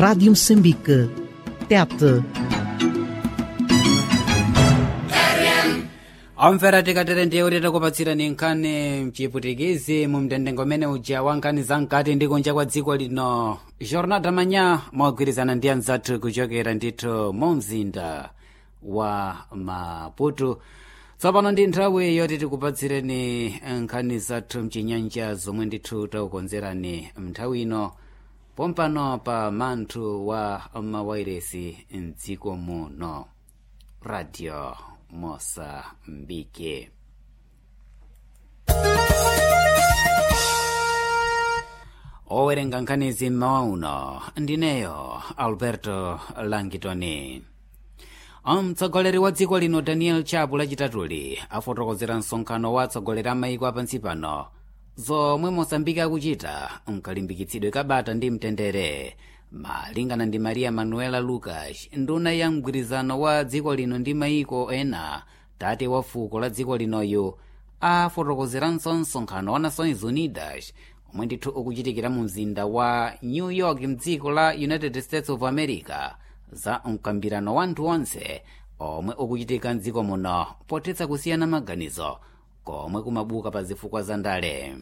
Rádio Moçambique. Tete. amvera tikatere ndiye kuti takupatsirani nkhani mchiputikizi mu mtendengo umene uja wa nkhani za mkati ndi kunja kwa dziko lino jornada manya mogwirizana ndi anzathu kuchokera ndithu mu mzinda wa maputo tsopano ndi nthawi yoti tikupatsireni nkhani zathu mchinyanja zomwe ndithu takukonzerani mnthawi ino pompano pa manthu wa mawairesi mdziko muno radio mosambike owerenga nkhanizi mmawa uno ndineyo alberto langitoni mtsogoleri wa dziko lino daniel chapo lachitatuli afotokozera msonkhano wa atsogoleri a maiko apansi pano zomwe mosambike akuchita mkalimbikitsidwe kabata ndi mtendere malingana ndi maria manuela lucas nduna ya mgwirizano wa dziko lino ndi maiko ena tate wa fuko la dziko linoyo afotokozeranso msonkhano wa nações unidas omwe ndithu ukuchitikira mu mzinda wa new york mdziko la united states of america za mkambirano wa anthu onse omwe ukuchitika mdziko muno potetsa kusiyana maganizo komwe kumabuka pa zifukwa za ndale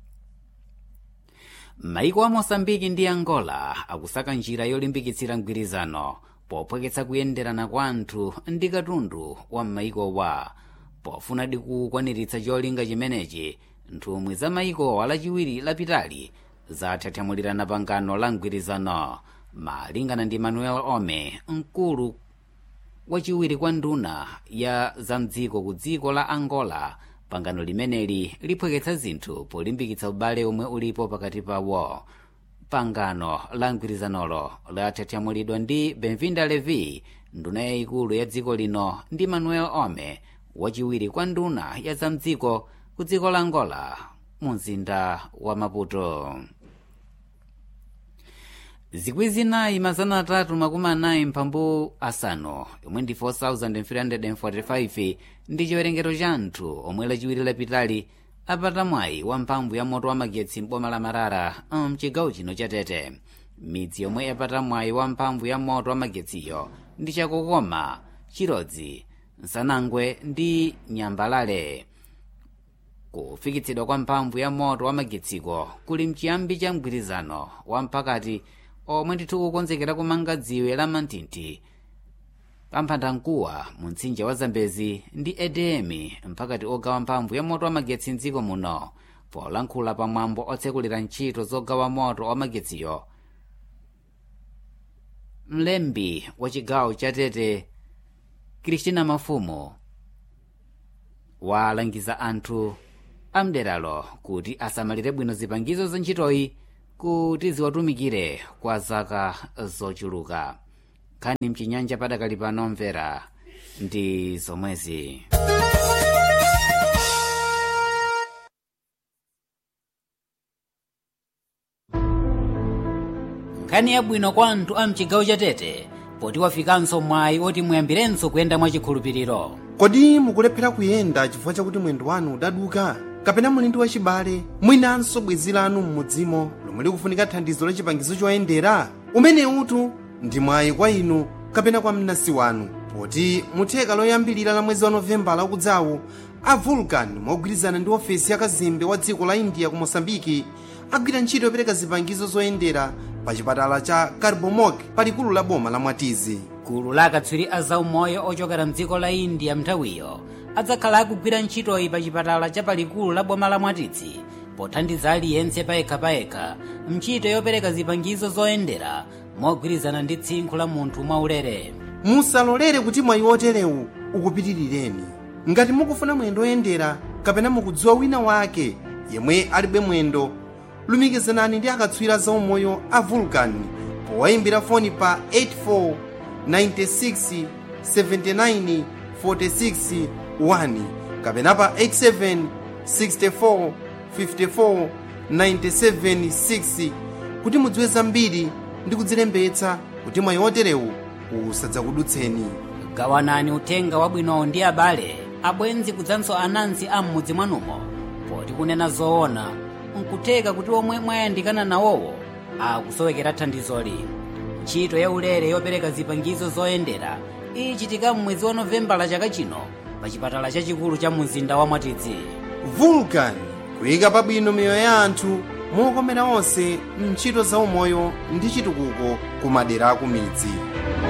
maiko a mosambiki ndi angola akusaka njira yolimbikitsira mgwirizano pophweketsa kuyenderana kwa anthu ndi katundu wa maikowa pofunadi kukwaniritsa cholinga chimenechi nthumwi za maikowa lachiwiri lapitali zathathamulirana pangano la mgwirizano malingana ndi manuel ome mkulu wachiwiri kwa nduna ya zamdziko ku dziko la angola pangano limeneli liphweketsa zinthu polimbikitsa ubale omwe ulipo pakati pawo pangano la mgwirizanolo lathathamulidwa ndi benvinda levi nduna yayikulu ya dziko lino ndi manuel ome wachiwiri kwa nduna ya zamdziko ku dziko la angola mu mzinda wa maputo zikwi zinayi mazana atatu makumi anayi mphambu asanu yomwe ndi 4345 ndi chiwerengero cha anthu omwe lachiwiri lapitali apata mwayi wa mphamvu ya moto wa magetsi m'boma la marara mchigawo chino cha tete midzi yomwe yapata mwayi wa mphamvu ya moto wa magetsiyo ndi chakokoma chirodzi nsanangwe ndi nyambalale kufikitsidwa kwa mphamvu ya moto wa magetsiko kuli mchiyambi cha mgwirizano wa mpakati omwe ndithu kukonzekera kumanga dziwe la mantinti pamphandamkuwa mu mtsinje wa zambezi ndi edm mpakati ogawa mphamvu ya moto wa magetsi mdziko muno polankhula pamwambo otsekulira ntchito zogawa moto wa magetsiyo mlembi wa chigawo cha tete kristina mafumu walangiza anthu amderalo kuti asamalire bwino zipangizo za ntchitoyi kuti ziwatumikire kwa zaka zochuluka nkhani mchinyanja padakali pano mvera ndi zomwezi nkhani yabwino kwa anthu a mchigawo cha tete poti wafikanso mwayi oti muyambirenso kuyenda mwachikhulupiriro kodi mukulephera kuyenda chifukwa chakuti mwendo wanu udaduka kapena muli ndi wachibale mwinanso bwenzi lanu m'mudzimo lomwe likufunika thandizo la chipangizo choyendera umene utu ndi mwayi kwa inu kapena kwa mnansi wanu poti mutheka loyambilira la mwezi wa novembala ukudzawu a vulcan mogwirizana ndi ofesi ya kazembe wa dziko la india ku mosambiki agwira ntchito yopereka zipangizo zoyendera pa chipatala cha carbomok palikulu la boma la mwatizi gulu la akatswiri a zaumoyo ochokera mdziko la india mnthawiyo adzakhala akugwira ntchitoyi pa chipatala cha palikulu la boma la mwatizi pothandiza aliyense payekhapayekha ntchito yopereka zipangizo zoyendera mogwirizana ndi tsinkhu la munthu mwaulere musalolere kuti mwayi oterewu ukupitirireni ngati mukufuna mwendo oyendera kapena mukudziwa wina wake yemwe alibe mwendo lumikizanani ndi akatswiri zaumoyo a vulcan powayimbira foni pa 84 96 79 46 1 kapena pa 87 64 54 97 6 kuti mudziwe zambiri ndi kudzilembetsa kuti mwayi oterewu usadzakudutseni gawanani uthenga wabwinowo ndi abale abwenzi kudzanso anansi a m'mudzi mwanumo poti kunena zoona nkutheka kuti omwe mwayandikana nawowo akusowekera thandizoli ntchito ya ulere yopereka zipangizo zoyendera ichitika m'mwezi wa novembala chaka chino pa chipatala chachikulu cha mzinda wa mwatidzi vulcan kuyika pabwino miyoyo ya anthu mokomera onse mntchito za umoyo ndi chitukuko ku madera aku midzi